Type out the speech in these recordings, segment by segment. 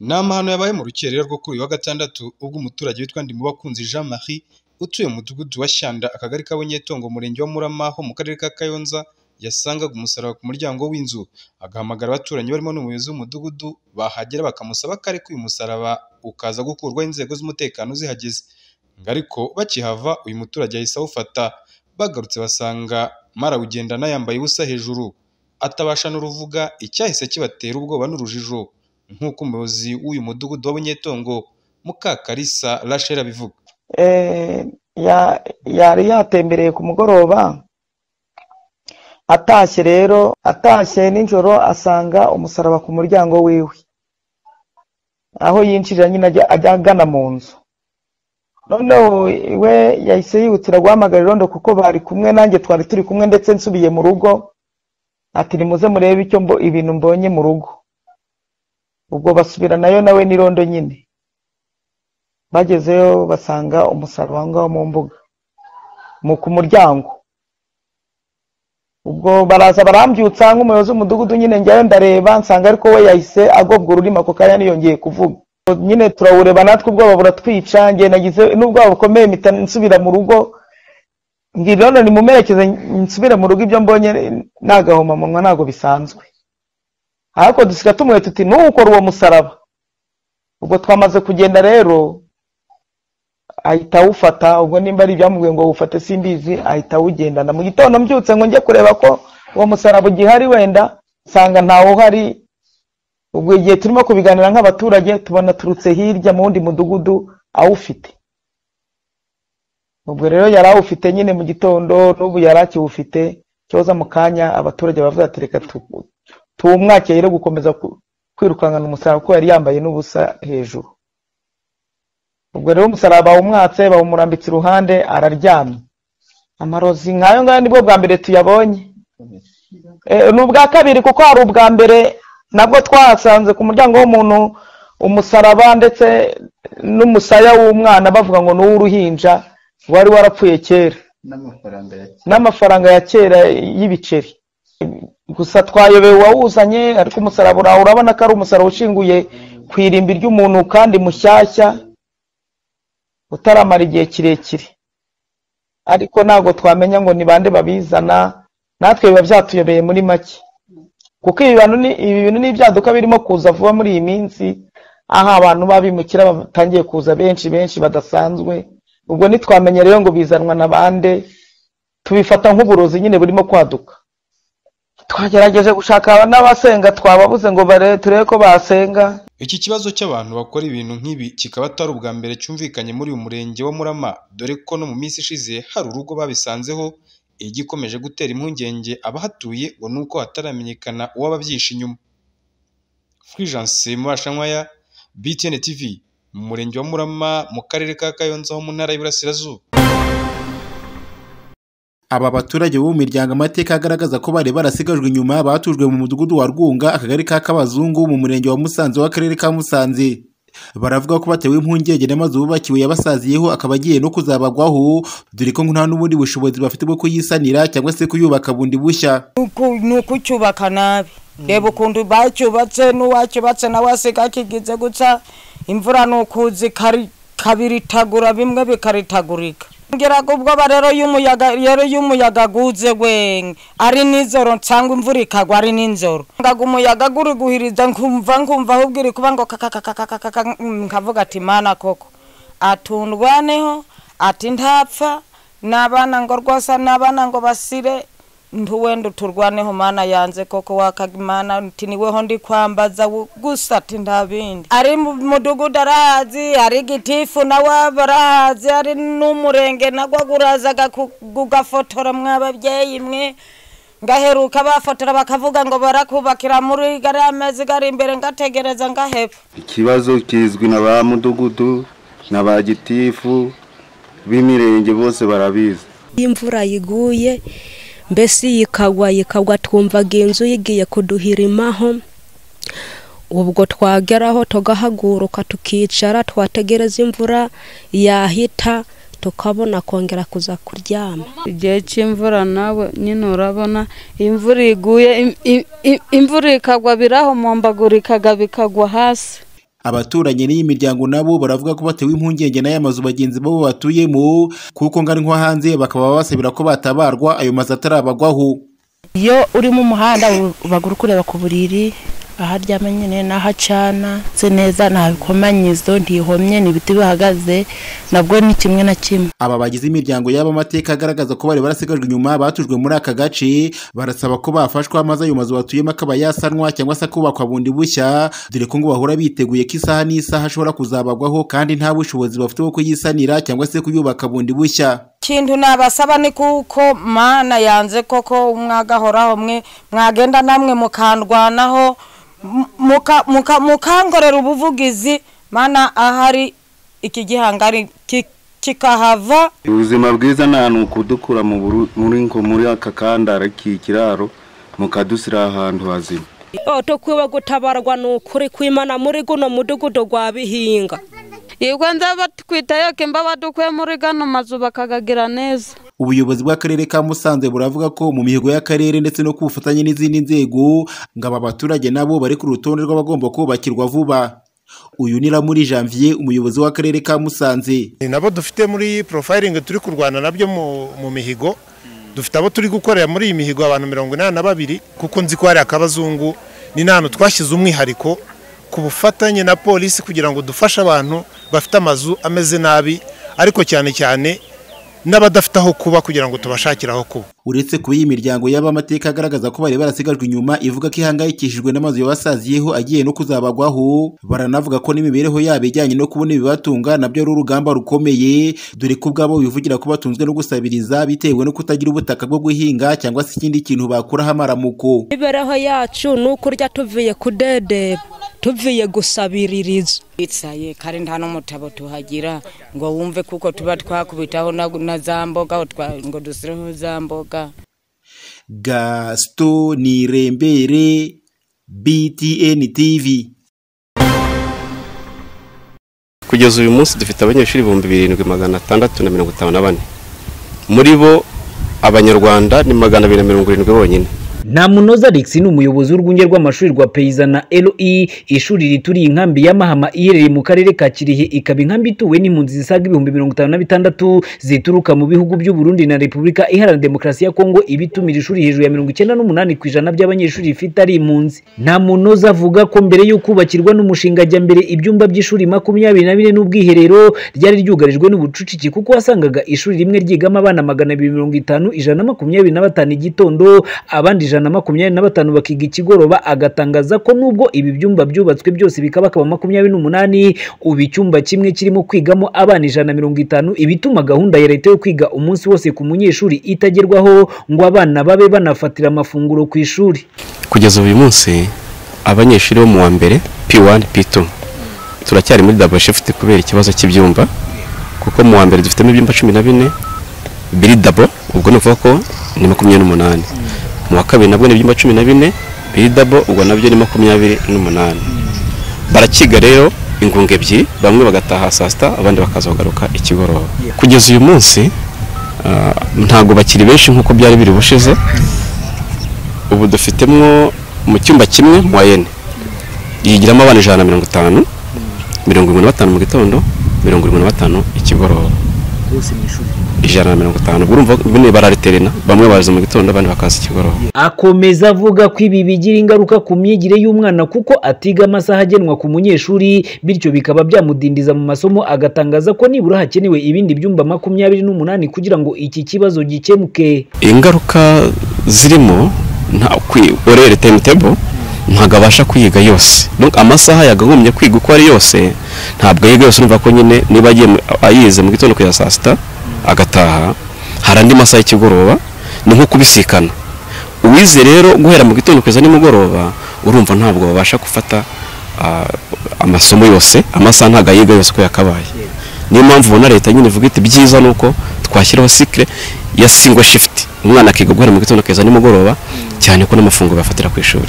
Ni amahano yabaye mu rukerera rwo kuri uyu wa gatandatu ubwo umuturage witwa Ndimubakunzi Jean Marie utuye mu mudugudu wa Shyanda akagari ka Bunyetongo umurenge wa Murama ho mu karere ka Kayonza yasangaga umusaraba ku muryango w'inzu agahamagara abaturanyi barimo n'umuyobozi w'umudugudu bahagera bakamusaba ko areka uyu musaraba ukaza gukurwaho inzego z'umutekano zihageze ngo ariko bakihava uyu muturage yahise awufata bagarutse basanga marawugendana yambaye ubusa hejuru atabasha n'uruvuga icyahise kibatera ubwoba n'urujijo nk'uko umuyobozi w'uyu mudugudu wa Bunyetongo Mukakarisa Rachel abivuga yari yatembereye ku mugoroba atashye rero atashye nijoro asanga umusaraba ku muryango wiwe aho yinjirira nyine ajya agana mu nzu noneho we yahise yihutira guhamagara irondo kuko bari kumwe nanjye twari turi kumwe ndetse nsubiye mu rugo ati nimuze murebe icyo ibintu mbonye mu rugo ubwo basubiranayo nawe n'irondo nyine bagezeyo basanga umusaraba aho ngaho mu mbuga ku muryango ubwo baraza barambyutsa nk'umuyobozi w'umudugudu nyine njyayo ndareba nsanga ariko we yahise agobwa ururimi ako kanya niyongeye kuvuga nyine turawureba natwe ubwoba buratwica ngiye nagize n'ubwoba bukomeye mpita nsubira mu rugo ngira irondo ni mu merekeze nsubire mu rugo ibyo mbonye nagahomamunwa ntabwo bisanzwe ariko dusiga tumwe tuti ntukore uwo musaraba ubwo twamaze kugenda rero ahita awufata ubwo nimba ari ibyamubwiye ngo wufate simbizi ahita awugendana mu gitondo mbyutse ngo njye kureba ko uwo musaraba ugihari wenda nsanga ntawe uhari ubwo igihe turimo kubiganira nk'abaturage tubona turutse hirya mu wundi mudugudu awufite ubwo rero yari awufite nyine mu gitondo n'ubu yari akiwufite cyoza mu kanya abaturage bavuga ati reka tuwumwakeye rero gukomeza kwirukankana umusaraba kuko yari yambaye n'ubusa hejuru ubwo rero umusaraba bawumwatse bawumurambitse iruhande araryamye amarozi nk'ayo ngayo nibwo bwa mbere tuyabonye ni ubwa kabiri kuko hari ubwa mbere nabwo twahasanze ku muryango w'umuntu umusaraba ndetse n'umusaya w'umwana bavuga ngo ni uw'uruhinja wari warapfuye kera n'amafaranga ya kera y'ibiceri gusa twayobewe uwawuzanye ariko umusaraba uraho urabona ko ari umusaraba ushinguye ku irimbi ry'umuntu kandi mushyashya utaramara igihe kirekire ariko ntabwo twamenya ngo ni bande babizana natwe biba byatuyobeye muri make kuko ibi bintu n'ibyaduka birimo kuza vuba muri iyi minsi aho abantu babimukira batangiye kuza benshi benshi badasanzwe ubwo ntitwamenye rero ngo bizanwa na bande tubifata nk'uburozi nyine burimo kwaduka twagerageje gushaka n'abasenga twababuze ngo turebe ko basenga iki kibazo cy'abantu bakora ibintu nk'ibi kikaba atari ubwa mbere cyumvikanye muri uyu murenge wa murama dore ko no mu minsi ishize hari urugo babisanzeho igikomeje gutera impungenge abahatuye ngo ni uko hataramenyekana uwababyisha inyuma furijanse murashanywaya btn tv mu murenge wa murama mu karere ka kayonza ho mu ntara y'Iburasirazuba aba baturage bo mu miryango amateka agaragaza ko bari barasigajwe inyuma batujwe mu mudugudu wa rwunga akagari ka kabazungu mu murenge wa musanze w'akarere ka musanze baravuga ko batewe impungenge n'amazu bubakiwe yabasaziyeho akaba agiye no kuzabagwaho dore ko nta n'ubundi bushobozi bafite bwo kuyisanira cyangwa se kuyubaka bundi bushya ni ukucyubaka nabi reba ukuntu bacyubatse n'uwacyubatse nawe asiga kigize guca imvura ni ukuzi kabiritagura bimwe bikaritagurika ngira ubwoba rero y'umuyaga rero y'umuyaga guze we ari nijoro nsanga imvura ikagwa ari nijoro ngaga umuyaga guri guhiriza nkumva nkumva ahubwo iri kuba ngo kakakakakakaka nkavuga ati mana koko atundwaneho ati ntapfa n'abana ngo rwasa n'abana ngo basire ntuwenda uturwaneho mana yanze koko wakagimana uti niweho ndi kwambaza gusa ati nta bindi ari mu mudugudu arahazi ari gitifu nawe arahazi ari n'umurenge nagwa gurazaga kugafotora mw'ababyeyi mwe ngaheruka bafotora bakavuga ngo barakubakira muri gariya mezi gari imbere ngategereza ngaheba ikibazo kizwi na ba mudugudu na ba gitifu b'imirenge bose barabizi imvura yiguye mbese yikagwa yikagwa twumvaga inzu yigiye kuduhirimaho ubwo twageraho tugahaguruka tukicara twategereza imvura yahita tukabona kongera kuza kuryama igihe cy'imvura nawe nyine urabona imvura iguye imvura ikagwa birahumumbagurikaga bikagwa hasi abaturanyi n'iyi miryango nabo baravuga ko batewe impungenge n'aya mazu bagenzi babo batuyemo kuko ngari nko hanze bakaba basabira ko batabarwa ayo mazu atarabagwaho iyo uri mu muhanda uba uri kureba ku buriri aho aryama nyine n'aho acana se neza nta bikomanyizo ntihomye ni ibiti bihagaze nabwo ni kimwe na kimwe aba bagize imiryango yaba amateka agaragaza ko bari barasigajwe inyuma batujwe muri aka gace barasaba ko bafashwa maze ayo mazu batuyemo akaba yasanwa cyangwa se akubakwa bundi bushya dore ko ngo bahora biteguye ko isaha n'isaha ashobora kuzabagwaho kandi nta bushobozi bafite bwo kuyisanira cyangwa se kuyubaka bundi bushya ikintu nabasaba ni kuko mana yanze koko mwagahoraho mwe mwagenda namwe mukandwanaho mu- muka- muka- mukangorera ubuvugizi mana ahari iki gihangari ki- kikahava ubuzima bwiza nta hantu kudukura mu buru- muri ngo muri aka kandara k'ikiraro mukadusira ahantu hazima oto kwiba gutabarwa ni ukuri kwimana muri guno mudugudu gwa bihinga yego nza batwitayo kemba badukuye muri gano mazu bakagagira neza ubuyobozi bw'akarere ka musanze buravuga ko mu mihigo y'akarere ndetse no ku bufatanye n'izindi nzego ngo aba baturage nabo bari ku rutonde rw'abagomba kubakirwa vuba uyu ni muri janvier umuyobozi w'akarere ka musanze Ni nabo dufite muri porofayiringi turi kurwana nabyo mu mu mihigo dufite abo turi gukorera muri iyi mihigo abantu mirongo inani na babiri kuko nzi ko hari akabazungu ni n'ahantu twashyize umwihariko ku bufatanye na polisi kugira ngo dufashe abantu bafite amazu ameze nabi ariko cyane cyane n'abadafite aho kuba kugira ngo tubashakire aho kuba uretse kuba iyi miryango y'abamateka agaragaza ko bari barasigajwe inyuma ivuga ko ihangayikishijwe n'amazu yabasaziyeho agiye no kuzabagwaho baranavuga ko n'imibereho yabo ijyanye no kubona ibibatunga nabyo ari urugamba rukomeye dore ko ubwabo bivugira ko batunzwe no gusabiriza bitewe no kutagira ubutaka bwo guhinga cyangwa se ikindi kintu bakuraho amaramuko imibereho yacu ni ukurya tuvuye kudedeba tuvuye gusabiririza twicaye kandi nta n'umutabo tuhagira ngo wumve kuko tuba twakubitaho na na za mboga aho twa- ngo dusireho za mboga gasito nirembere btn tv kugeza uyu munsi dufite abanyeshuri ibihumbi birindwi magana atandatu na mirongo itanu na bane muri bo abanyarwanda ni magana abiri na mirongo irindwi bonyine ntamunoza alex ni umuyobozi w'urwunge rw'amashuri rwa peyiza na roi ishuri rituriye inkambi ya mahama iherereye mu karere ka kirehe ikaba inkambi ituwe n'impunzi zisaga ibihumbi mirongo itanu na bitandatu zituruka mu bihugu by'u Burundi na repubulika iharanira demokarasi ya kongo iba itumira ishuri hejuru ya mirongo icyenda n'umunani ku ijana by'abanyeshuri rifite ari impunzi ntamunoza avuga ko mbere yo kubakirwa n'umushinga ajya mbere ibyumba by'ishuri makumyabiri na bine n'ubwiherero ryari ryugarijwe n'ubucucike kuko wasangaga ishuri rimwe ryigamo abana magana abiri mirongo itanu ijana na makumyabiri na batanu igitondo abandi ijana na makumyabiri na batanu bakiga ikigoroba agatangaza ko nubwo ibi byumba byubatswe byose bikaba akaba makumyabiri n'umunani ubu icyumba kimwe kirimo kwigamo abana ijana na mirongo itanu ibituma gahunda ya leta yo kwiga umunsi wose ku munyeshuri itagerwaho ngo abana babe banafatira amafunguro ku ishuri kugeza uyu munsi abanyeshuri bo mu wa mbere p1 p2 turacyari muri double shift kubera ikibazo cy'ibyumba kuko mu wa mbere dufitemo ibyumba cumi na bine biri double ubwo ni ukuvuga ko ni makumyabiri n'umunani mu wa kabiri nabwo ni ibyumba cumi na bine biri double ubwo nabyo ni makumyabiri n'umunani barakiga rero ingunga ebyiri bamwe bagataha saa sita abandi bakaza bagaruka ikigoroba kugeza uyu munsi ah, ntabwo bakiri benshi nk'uko byari biri bushize ubu dufitemo mu cyumba kimwe mu wayene yigiramo abana ijana na mirongo itanu mirongo irindwi na batanu mu gitondo mirongo irindwi na batanu ikigoroba ijana na mirongo itanu ubwo urumva ubwo ni barariterena bamwe baza mu gitondo abandi bakaza ikigoroba akomeza avuga ko ibi bigira ingaruka ku myigire y'umwana kuko atiga amasaha agenwa ku munyeshuri bityo bikaba byamudindiza mu masomo agatangaza ko nibura hakenewe ibindi byumba makumyabiri n'umunani kugira ngo iki kibazo gikemuke ingaruka zirimo nta kwi- orere timetable ntabwo abasha kwiga yose Donc, amasaha yagagombye kwiga uko ari yose ntabwo yiga yose urumva ko nyine niba agiye mu- ayize mu gitondo kugeza saa sita agataha hari andi masaha y'ikigoroba ni nko kubisikana uwize rero guhera mu gitondo kugeza nimugoroba urumva ntabwo babasha gufata ah, amasomo yose amasaha ntabwo ayiga yose uko yakabaye niyo mpamvu ubona leta nyine ivuga iti byiza ni uko twashyiraho sikire ya singo shifuti umwana akiga guhera mu gitondo kugeza nimugoroba cyane ko n'amafunguro bafatira ku ishuri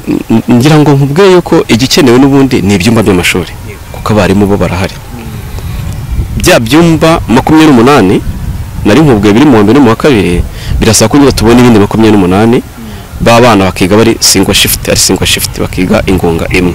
N- n- ngira ngo nkubwire yuko igikenewe n'ubundi ni ibyumba by'amashuri kuko abarimu bo barahari bya byumba makumyabiri n'umunani nari nkubwiye biri mu wa mbere no mu wa kabiri birasaba ko nyine tubona ibindi makumyabiri n'umunani b'abana bakiga bari singo shifuti ari singo shifuti bakiga ingunga imwe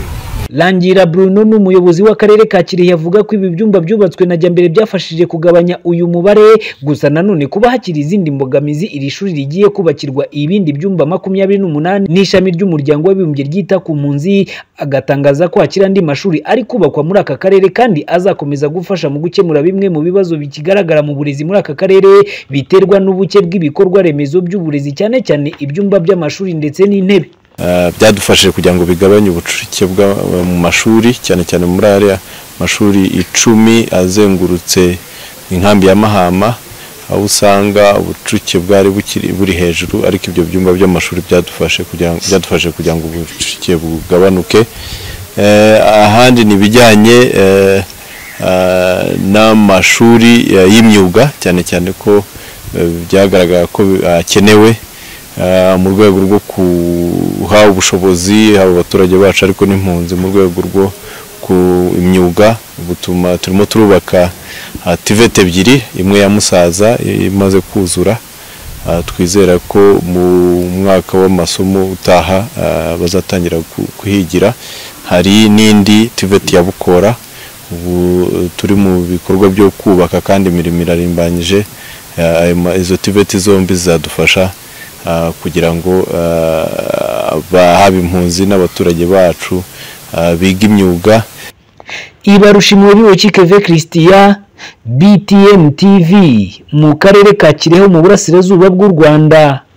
Langira Bruno ni umuyobozi w'akarere ka Kirehe avuga ko ibi byumba byubatswe na Jyambere byafashije kugabanya uyu mubare gusa nanone kuba hakiri izindi mbogamizi iri shuri rigiye kubakirwa ibindi byumba makumyabiri n'umunani n'ishami ry'umuryango w'abibumbye ryita ku mpunzi agatangaza ko hakiri andi mashuri ari kubakwa muri aka karere kandi azakomeza gufasha mu gukemura bimwe mu bibazo bikigaragara mu burezi muri aka karere biterwa n'ubuke bw'ibikorwa remezo by'uburezi cyane cyane ibyumba by'amashuri ndetse n'intebe Ah, byadufashije kugira ngo bigabanye ubucucike bwa mu mashuri cyane cyane muri ariya mashuri icumi azengurutse inkambi ya mahama aho usanga ubucucike bwari bukiri buri hejuru ariko ibyo byumba by'amashuri byadufashe kugira ngo byadufashe kugira ngo ubucucike bugabanuke Eh, ahandi ni ibijyanye eh, ah, n'amashuri eh, y'imyuga cyane cyane ko eh, byagaragara ko akenewe Ah, mu rwego rwo kuha ubushobozi abo baturage bacu ariko n'impunzi mu rwego rwo ku imyuga butuma turimo turubaka ah, tiveti ebyiri imwe ya musaza imaze kuzura Ah, twizera ko mu mwaka w'amasomo utaha ah, bazatangira ku- kuhigira hari n'indi tiveti ya bukora ubu turi mu bikorwa byo kubaka kandi imirimo irarimbanyije Ah, ayo ma- izo tiveti zombi zizadufasha ah, kugira ngo ah, ba- haba impunzi n'abaturage bacu ah, biga imyuga ibarusha imibiri keve christian btm tv mu karere ka kirehe mu burasirazuba bw'u rwanda